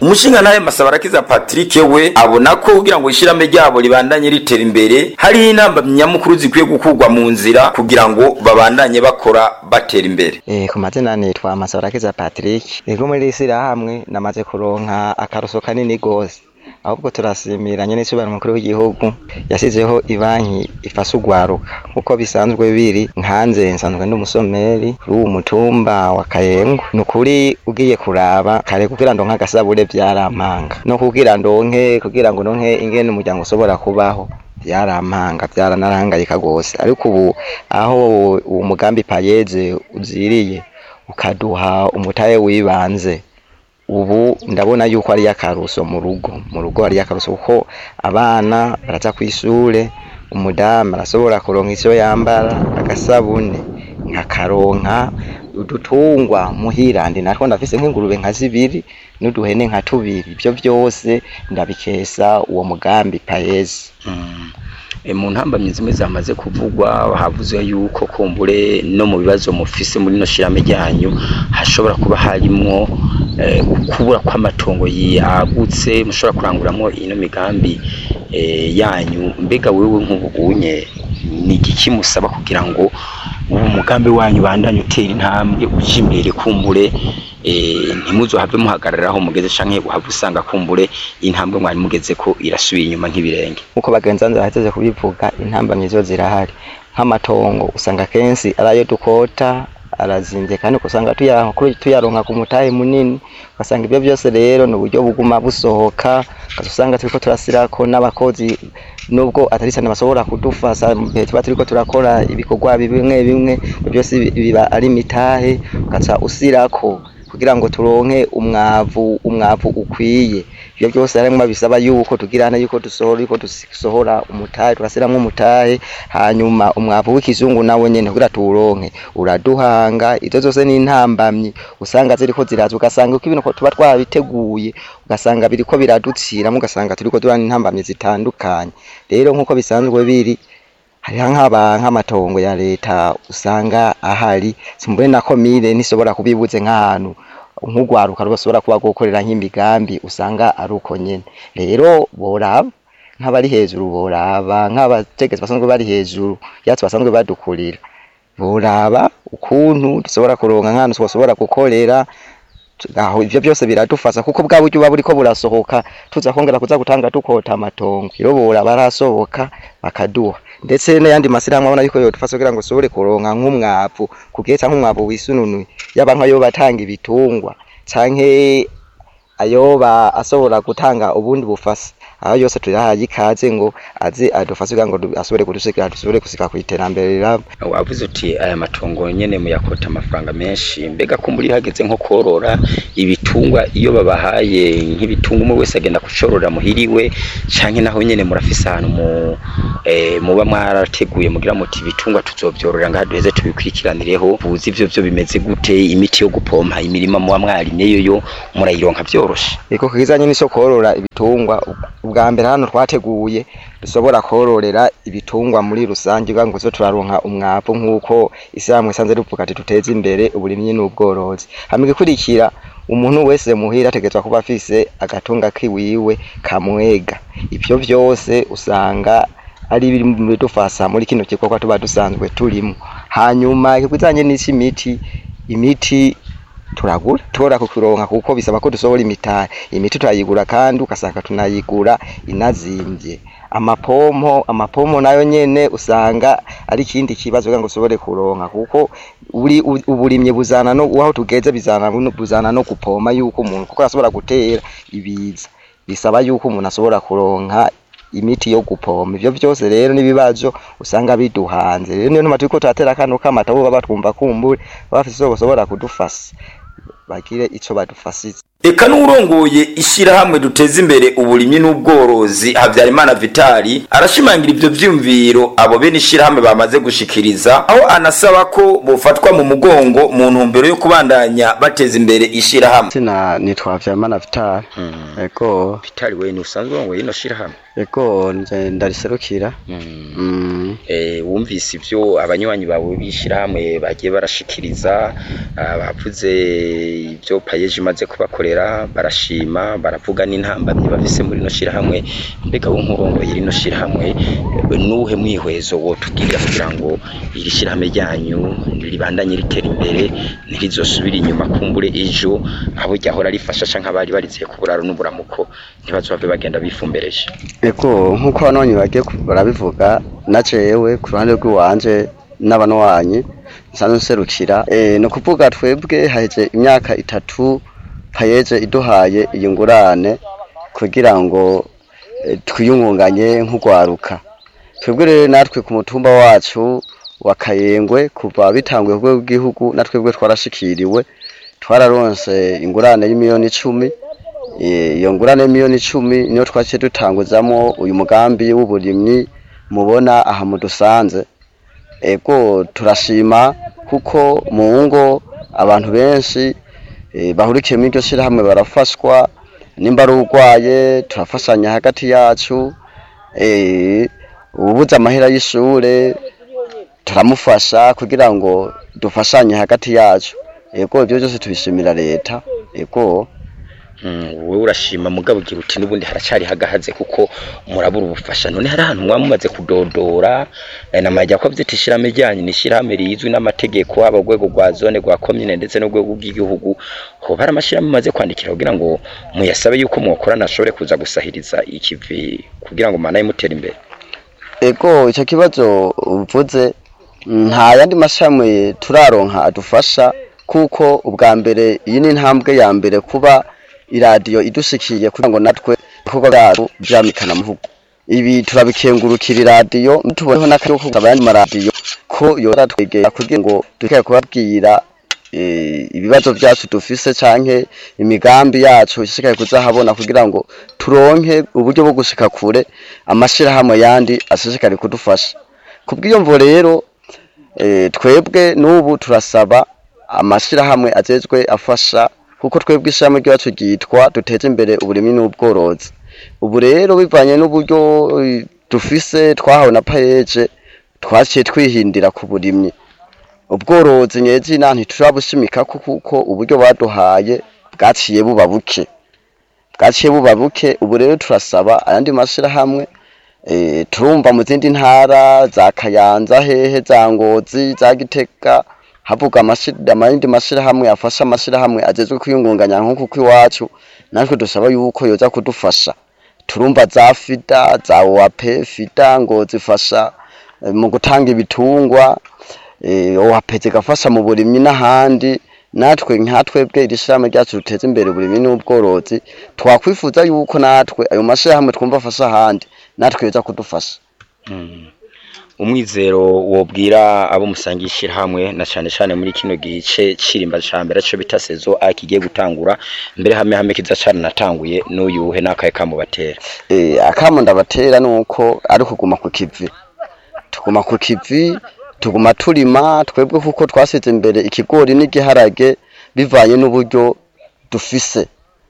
umushingantahe masabarakiza patrick we abona ko kugira ngo ishirahamwe ryabo ribandanye ritera imbere hariho inamba nyamukuru zikwiye gukurwa mu nzira kugira ngo babandanye bakora batera imbere Eh, ku mazina nitwa Masabarakiza Patrick ego muri iri shyirahamwe namaze kuronka akaruso kanini gose ahubwo turasimira nyene isubira mukuru w'igihugu yasizeho ibanki ifasha urwaruka nkuko bisanzwe biri nkanze nsanzwe ndi umusomeri kuri uwu mutumba wa Kayengo ni ukuri ugiye kuraba kare kugira ndonke agasabure vyarampanga no kugira ndonke kugira ngo ndonke ingene umuryango ushobora kubaho byarampanga byaranarangayika gose ariko ubu aho uwo mugambi payeze uziriye ukaduha umutahe wibanze ubu ndabona yuko ari akaruso mu rugo mu rugo ari akaruso kuko abana baraza ku ishure umudamu arashobora kuronka icyo yambara agasabune nkakaronka udutungwa muhira ndi natwo ndafise nk'ingurube nka zibiri n'uduhene nka tubiri ibyo byose ndabikesa uwo mugambi payezi E, mu ntambamyi zimwe zamaze kuvugwa havuze yuko kumbure no mu bibazo mufise muri no shirame ryanyu hashobora kuba harimwo eh, ukubura kw'amatongo yagutse mushobora kuranguramwo ino migambi eh, yanyu mbega wewe nk'ubunye ni igiki musaba kugira ngo ubu mugambi wanyu bandanye utera intambwe uje imbere kumbure eh, ntimuzohave muhagararaho mugeze canke uhave usanga kumbure intambwe mwari mugeze ko irasubiye inyuma nk'ibirenge nkuko bagenzi banjye bahejeje kubivuga intambamyi zo zirahari nk'amatongo usanga kenshi ari ayo dukota arazimvye kandi ugasanga tuya- kuri- tuyaronka ku mutahe munini ugasanga ibyo byose rero ni uburyo buguma busohoka ugaca usanga turiko turasirako n'abakozi nubwo atari cyane bashobora kudufasha mu gihe tuba turiko turakora ibikorwa bimwe bimwe ibyo byose bi- biba ari imitahe ugaca usirako kugira ngo turonke umwavu umwavu ukwiye ibyo byose harimwo bisaba yuko tugirana yuko dusohora yuko dusohora umutahe tugasiramwo umutahe hanyuma umwavu w'ikizungu nawo nyene kugira tuwuronke uraduhanga izo zose ni intambamyi usanga ziriko ziraza ugasanga uko ibintu tuba twabiteguye ugasanga biriko biraduciramo ugasanga turiko durana intambamyi zitandukanye rero nk'uko bisanzwe biri hariho nk'aba nk'amatongo ya leta usanga ahari simbure na komine nishobora kubibuze nk'ahantu nk'urwaruka rushobora kuba gukorera nk'imigambi usanga ari uko nyene rero boraba nk'abari hejuru boraba nk'abategetsi basanzwe bari hejuru yatsi basanzwe badukurira boraba ukuntu dushobora kuronka nk'ahantu twoshobora gukorera aho ivyo byose biradufasha kuko bwa buryo buba buriko burasohoka tuza kongera kuza gutanga dukota amatongo rero bora barasohoka bakaduha ndetse n'ayandi masirahamwe abona yuko yodufasha kugira ngo ushobore kuronka nk'umwavu kugihe canke umwavu wisununuye yaba nka yoba atanga ibitungwa canke ayoba ashobora gutanga ubundi bufasa aho yose turahaye ikaze ngo aze adufashe kugira ngo du- ashobore kudushikira dushobore gushika ku iterambere rirabo wavuze uti aya matongo nyene muyakota amafaranga menshi mbega ko muri hageze nko korora ibitungwa iyo babahaye nk'ibitungwa umwe wese agenda kucorora muhiriwe canke naho nyene murafise ahantu mu eh, muba mwarateguye mugira muti ibitungwa tuzovyorora ngaha duheze tubikurikiranireho buzi ivyo vyo bimeze gute imiti yo gupompa imirima muba mwarimyeyo yo murayironka vyoroshe iko kizanye n'ico korora ibitungwa ubwa mbere hano twateguye dushobora kororera ibitungwa muri rusange kugira ngo tuze turaronka umwavu nk'uko ishyirahamwe isanzwe rivuga ati duteze imbere uburimyi n'ubworozi hama igikurikira umuntu wese muhira ategerezwa kuba afise agatunga kiwiwe kamwega ivyo vyose usanga ari biri mu bidufasha muri kino gikorwa tuba dusanzwe turimo hanyuma ikizanye n'ic'imiti imiti turagura tubora kukironka kuko bisaba ko dusohora imitahe imiti turayigura kandi ugasanga tunayigura inazimvye amapompo amapompo nayo nyene usanga ari ikindi kibazo kugira ngo ushobore kuronka kuko uri u- uburimye buzana no aho tugeze bizana no- buzana no gupoma yuko umuntu kuko ashobora gutera ibiza bisaba yuko umuntu ashobora kuronka imiti yo gupompa ivyo vyose rero n'ibibazo usanga biduhanze rero niyo ntuma turiko turatera kano kamata bo baba twumva kumbure baba bafise ico boshobora kudufasha bagire ico badufashize eka n'urongoye ishyirahamwe duteza imbere uburimyi n'ubworozi habyarimana vitali arashimangira ivyo vyumviro abo bene ishyirahamwe bamaze gushikiriza aho anasaba ko bofatwa mu mugongo mu ntumbero yo kubandanya bateza imbere ishyirahamwe sina nitwa Vyamana Vital ego vitali we ni usanzwe urongoye ino shyirahamwe ego nje ndariserukira Mm. mm. Eh, wumvise ivyo abanywanyi bawe bishirahamwe bagiye barashikiriza ah, bavuze ivyo payeje imaze kubakorera barashima baravuga n'intambamyi bafise muri no shirahamwe mbega wo nkurongoye rino shirahamwe eh, nuhe mwihwezo wotubwirira kugira ngo iri shirahamwe ryanyu ribandanye ritera imbere ntirizosubira inyuma kumbure ejo abo ryahora rifasha canke abari bariziye ku buraro n'uburamuko ntibazove bagenda bifumbereje ego nk'uko abanonyi bagiye ku- barabivuga na jewe ku ruhande rw'iwanje n'abanwanyi nsanzwe nserukira eh, ni ukuvuga twebwe haheze imyaka itatu payeje iduhaye iyi ngurane kugira ngo eh, twiyungunganye nk'urwaruka twebwe rero natwe ku mutumba wacu wa kayengwe kuva bitanguye ku rwego rw'igihugu natwebwe twarashikiriwe twararonse ingurane y'imiliyoni icumi Eh, iyo ngurane miliyoni icumi niyo twaciye dutanguzamo uyu mugambi w'uburimyi mubona aha mudusanze ego turashima kuko mu ngo abantu benshi eh, bahurikiye muri iryo shirahamwe barafashwa nimba ari urwaye turafashanya hagati yacu eh, ububuze amahera y'ishure turamufasha kugira ngo dufashanye hagati yacu ego ibyo byose tubishimira leta ego Mm, wowe urashima mugabo ugira uti n'ubundi haracari hagahaze kuko murabura ubufasha none hari ahantu mwaba mumaze kudodora eh, namajya ko vyita ishirahamwe ryanyu ni ishirahamwe rizwi n'amategeko haba urwego rwa zone rwa komine ndetse n'urwego rw'igihugu hoba hari amashirahamwe mumaze kwandikira kugira ngo muyasabe yuko mwokorana ashobore kuza gusahiriza ikivi kugira ngo manaye mutera imbere ego icyo kibazo uvuze nta yandi mashami turaronka adufasha kuko ubwa mbere iyi ni intambwe ya mbere kuba iradiyo idushikiye kugira ngo natwe ibikorwa byacu byamikana muvugo ibi turabikengurukira iradiyo tuboneho n'akaryo ko gusaba ayandi maradiyo ko yora twegera kugira ngo dushobore kubabwira eh, ibibazo byacu dufise canke imigambi yacu ishishikaye kuzahabona kugira ngo turonke uburyo bwo gushika kure amashirahamwe yandi ashishikare kudufasha kubw'iyo mvo rero eh, twebwe n'ubu turasaba amashirahamwe ajejwe afasha kuko twebwe ishirahamwe ryacu ryitwa duteze imbere uburimyi n'ubworozi ubu rero bivanye n'uburyo eh, dufise twahawe na payeje twaciye twihindira ku burimyi ubworozi nyezina ntiturabushimikako kuko uburyo baduhaye bwaciye buba buke bwaciye buba buke ubu rero turasaba ayandi mashirahamwe eh, turumva mu zindi ntara za kayanza hehe za ngozi za gitega havuga amashira- amayindi mashirahamwe afasha amashirahamwe agezwe kwiyungunganya nk'uku kw'iwacu natwe dusaba yuko yoza kudufasha turumva za fida za oape fida ngo zifasha eh, mu gutanga ibitungwa eh, oape zigafasha mu burimyi n'ahandi natwe nkatwebwe iri shirahamwe ryacu ruteza imbere uburimyi n'ubworozi twakwifuza yuko natwe ayo mashirahamwe twumva afasha ahandi natwe yoza kudufasha Mm. umwizero wobwira abo musangiye ishirahamwe na cane cane muri kino gice cirimba ca mbere co bita sezo a kigiye gutangura mbere hame hame kiza cane natanguye n'uyuhe n'akaye kamubatera eh, akamo ndabatera nuko ari kuguma ku kivi tuguma ku kivi tuguma turima twebwe kuko twasize imbere ikigori n'igiharage bivanye n'uburyo dufise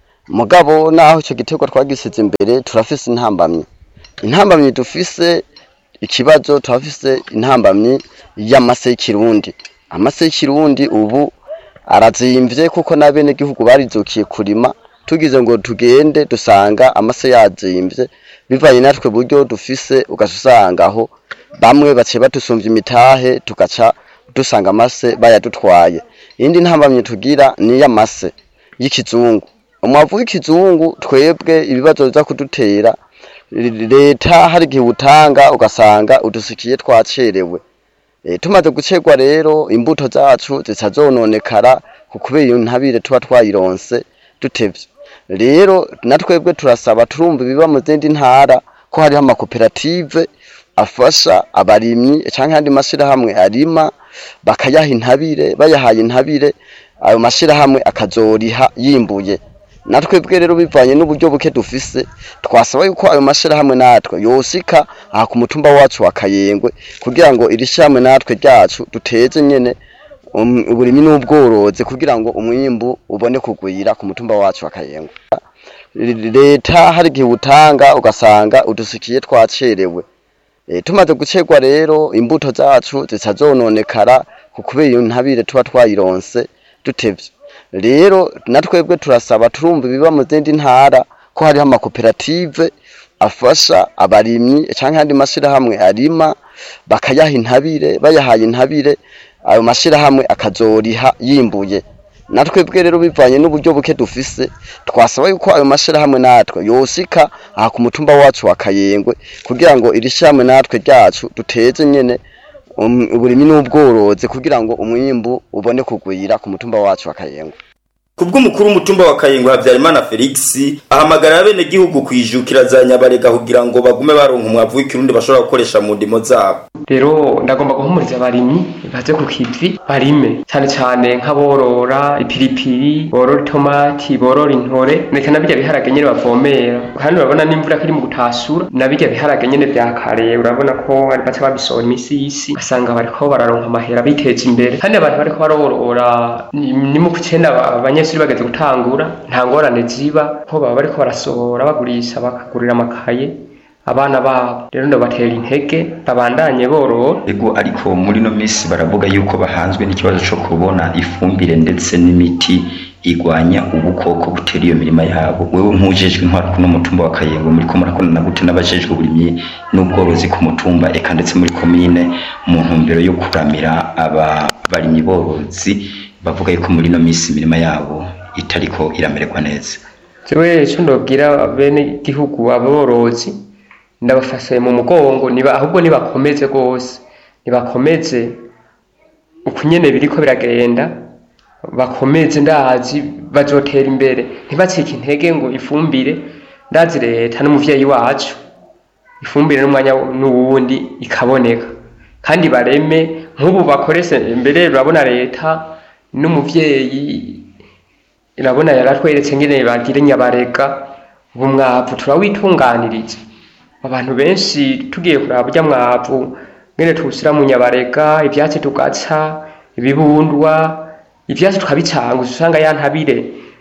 mugabo naho ico giterwa twagisize imbere turafise intambamyi intambamyi dufise ikibazo turafise intambamyi y'amase y'ikirundi amase y'ikirundi ubu arazimvye kuko n'abenegihugu barizukiye kurima tugize ngo tugende dusanga amase yazimvye bivanye natwe buryo dufise ugaca usanga aho bamwe baciye badusumvya imitahe tugaca dusanga amase bayadutwaye iyindi ntambamye tugira ni iy'amase y'ikizungu umwavu w'ikizungu twebwe ibibazo biza kudutera leta hari igihe utanga ugasanga udusikiye twacerewe e, tumaze gucerwa rero imbuto zacu zitazononekara ku kubera iyo ntabire tuba twayironse dutevye rero natwebwe turasaba turumva ibiba mu zindi ntara ko hariho amakoperative afasha abarimyi canke andi mashirahamwe arima bakayaha intabire bayahaye intabire ayo mashirahamwe akazoriha yimbuye natwebwe rero bivanye n'uburyo buke dufise twasaba yuko ayo mashirahamwe natwe yoshika aha ku mutumba wacu wa Kayengwe kugira ngo iri shirahamwe natwe ryacu duteze nyene um, uburimi n'ubworozi kugira ngo umwimbu ubone kugwira ku mutumba wacu wa Kayengwe leta hari igihe utanga ugasanga udusikiye twacerewe e, tumaze gucerwa rero imbuto zacu zica zononekara kubera iyo ntabire tuba twayironse dutevye rero natwebwe turasaba turumva ibiba mu zindi ntara ko hariho amakoperative afasha abarimyi canke andi mashirahamwe arima bakayaha intabire bayahaye intabire ayo mashirahamwe akazoriha yimbuye natwebwe rero bivanye n'uburyo buke dufise twasaba yuko ayo mashirahamwe natwe yosika aha ku mutumba wacu wa Kayengwe kugira ngo iri shyirahamwe natwe ryacu duteze nyene um- uburimyi n'ubworozi kugira ngo umwimbu ubone kugwira ku mutumba wacu wa Kayengwe Kubw'umukuru w'umutumba wa Kayingo Habyarimana Felix ahamagarira abene gihugu kwijukira za nyabarega kugira ngo bagume baronka umwavu w'ikirundi bashobora gukoresha mu ndimo zabo. rero ndagomba guhumuriza abarimyi baze ku kivi barime cyane cyane nk'aborora ipiripiri borora itomati borora intore ndetse na birya biharage nyene bavomera kandi urabona n'imvura ko iri mu gutasura na birya biharage nyene vya kare urabona ko bari baca babisohora imisi y'isi basanga bariko bararonka amahera biteza imbere kandi abantu bariko barorora ni ni mu kucenda aba- abanyeshuri bageze gutangura nta ngorane ziba ko baba bariko barasohora bagurisha bakagurira amakaye abana babo rero ndabatera intege babandanye borora ego ariko muri no minsi baravuga yuko bahanzwe n'ikibazo cyo kubona ifumbire ndetse n'imiti igwanya ubukoko butera iyo mirima yabo wewe nk'ujejwe intwaro kuno mutumba wa Kayengo muri ko murakorana gute n'abajejwe uburimyi n'ubworozi ku mutumba eka ndetse muri komine mu ntumbero yo kuramira aba barimyi borozi bavuga yuko muri no minsi imirima yabo itariko iramererwa neza jewe ico ndobwira bene gihugu aborozi ndabafashe mu mugongo niba ahubwo nibakomeze rwose nibakomeze uku nyene biriko biragenda bakomeze ndazi bazotera imbere ntibacike intege ngo ifumbire ndazi leta n'umuvyeyi wacu ifumbire n'umwanya n'uwundi ikaboneka kandi bareme nk'ubu bakoreshe mbere urabona leta n'umuvyeyi irabona yaratweretse ngene bagire nyabarega ubu mwavu turawitunganiriza abantu benshi tugiye kuraba burya mwavu ngene tuwushyira mu nyabarega ivyatsi tugaca ibibundwa ivyatsi tukabicanga usanga ya ntabire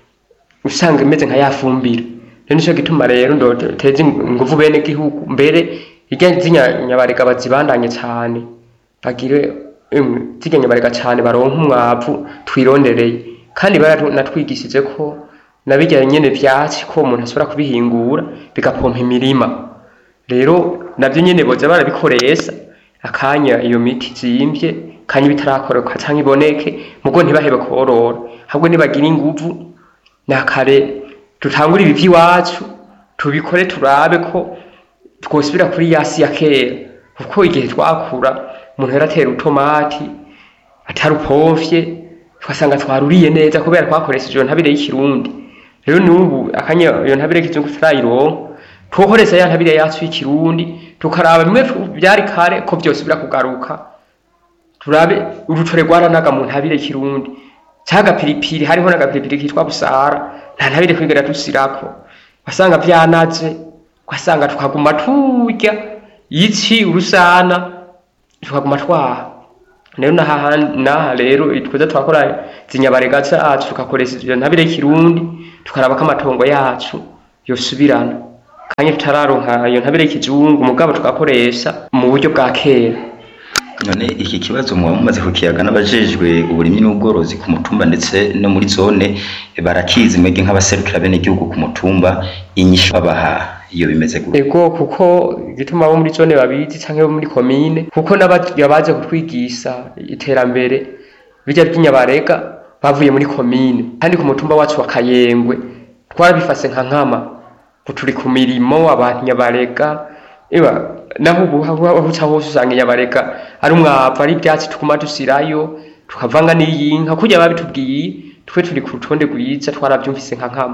usanga imeze nka yafumbire rero nico gituma rero ndoteza inguvu bene gihugu mbere irya z'inyabarega bazibandanye cane bagire emwe zirya nyabarega cane baronke umwavu twirondereye kandi baranatwigishije ko na birya nyene vyatsi ko umuntu ashobora kubihingura bigapompa imirima rero navyo nyene boza barabikoresha akanya iyo miti zimvye kanya bitarakoreka canke iboneke mugo ntibahebe korora ahubwo nibagira inguvu nakare dutangure ibi vy'iwacu tubikore turabe ko twosubira kuri yasi ya kera kuko igihe twakura umuntu yaratera utomati atarupomfye twasanga twaruriye neza kubera twakoresheje iyo ntabire y'ikirundi rero n'ubu akanya iyo ntabire y'ikizungu turayironka twokoresha ya ntabire yacu y'ikirundi tukaraba bimwe byari kare ko byose birakugaruka turabe urutore rwaranaga mu ntabire y'ikirundi cyagapiripiri hariho n'agapiripiri kitwa busara nta ntabire kwigera dusirako wasanga vyanaze ugasanga tukaguma turya ici urusana tukaguma twaha rero naha naha rero twiza twakora zinyabarega zacu tugakoresha iyo ntabire y'ikirundi tukaraba ko amatongo yacu yosubirana kandi tutararonka iyo ntabire y'ikizungu mugabo tugakoresha mu buryo bwa kera none iki kibazo muba mumaze kukiyaga n'abajejwe uburimyi n'ubworozi ku mutumba ndetse no muri zone barakizi mwebwe nk'abaserukira bene igihugu ku mutumba inyishu babaha iyo bimeze gute ego kuko igituma abo muri zone babizi canke bo muri komine kuko n'abaja baje kutwigisha iterambere bijya by'inyabarega bavuye muri komine kandi ku mutumba wacu wa kayengwe twarabifase nka nkama ngo turi ku mirimo abantu nyabarega eba naho ubu aho uca hose usanga inyabarega ari umwavu ari ivyatsi tuguma dusirayo tukavanga n'iyinka kurya babitubwiye twe turi ku rutonde rwiza twaravyumvise nka nkama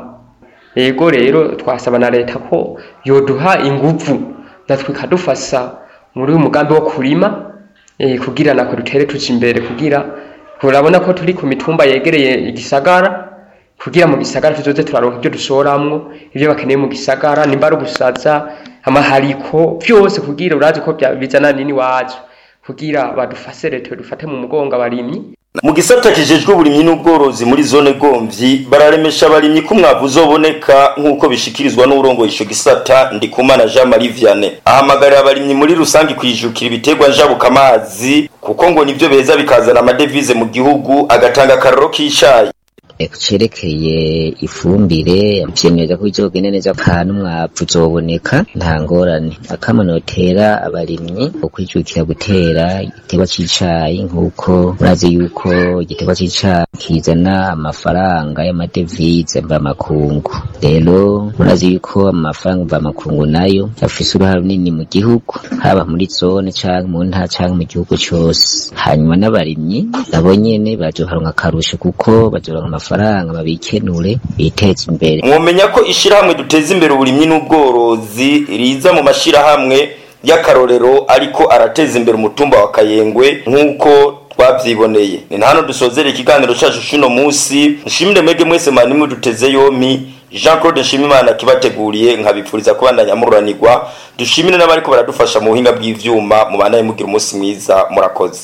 ego rero twasaba na leta ko yoduha inguvu natwe ikadufasha muri uyu mugambi wo kurima eh, kugira natwe dutere tuja imbere kugira urabona ko turi ku mitumba yegereye igisagara kugira mu gisagara tuzoze turaronka ibyo dushoramwo ibyo bakeneye mu gisagara nimba ari ugusaza amahariko vyose kugira urazi ko bya- bizana nini wacu kugira badufashe leta dufate mu mugongo abarimyi mu gisata kijejwe uburimyi n'ubworozi muri zone gomvyi bararemesha abarimyi ko umwavu uzoboneka nk'uko bishikirizwa n'urongoye ico gisata ndikumana jean marie vianney ahamagarira abarimyi muri rusange kwijukira ibiterwa njabuka amazi kuko ngo nivyo beza bikazana amadevize mu gihugu agatanga akaroro k'icayi cerekeye ifumbire vyemeza ko bizogenda neza kandi umwavu uzoboneka nta ngorane akamanotera abarimyi ukwijukira gutera igiterwa c'icayi nk'uko murazi yuko igiterwa c'icayi kizana amafaranga y'amadevize mvamakungu rero murazi yuko amafaranga mvamakungu nayo afise uruhare runini mu gihugu haba muri zone canke mu ntara canke mu gihugu cose hanyuma n'abarimyi nabo nyene bazoharonka akarusho kuko bazoronka amafaranga babikenure biteze imbere mwomenya ko ishirahamwe duteza imbere uburimyi n'ubworozi riza mu mashirahamwe y'akarorero ariko arateza imbere umutumba wa kayengwe nk'uko twavyiboneye ni hano dusozera ikiganiro cacu cuno musi nshimire mwege mwese manimwe duteze yompi jean claude nshimimana kibateguriye nkabipfuriza kubandanya mururanirwa dushimire n'abariko baradufasha mu buhinga bw'ivyuma mubanaye mugira umunsi mwiza murakoze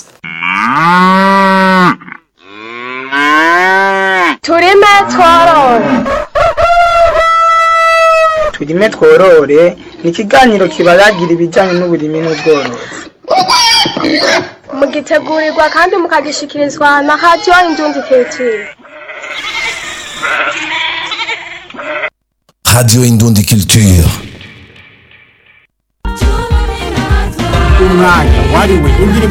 turime tworore turime tworore ni ikiganiro kibaragira ibijyanye n'uburimi n'ubworozi mugitegurirwa kandi mukagishikirizwa na radiyo indundi kiritiri Radio Indundi Culture. umwanya wariwe indirimbo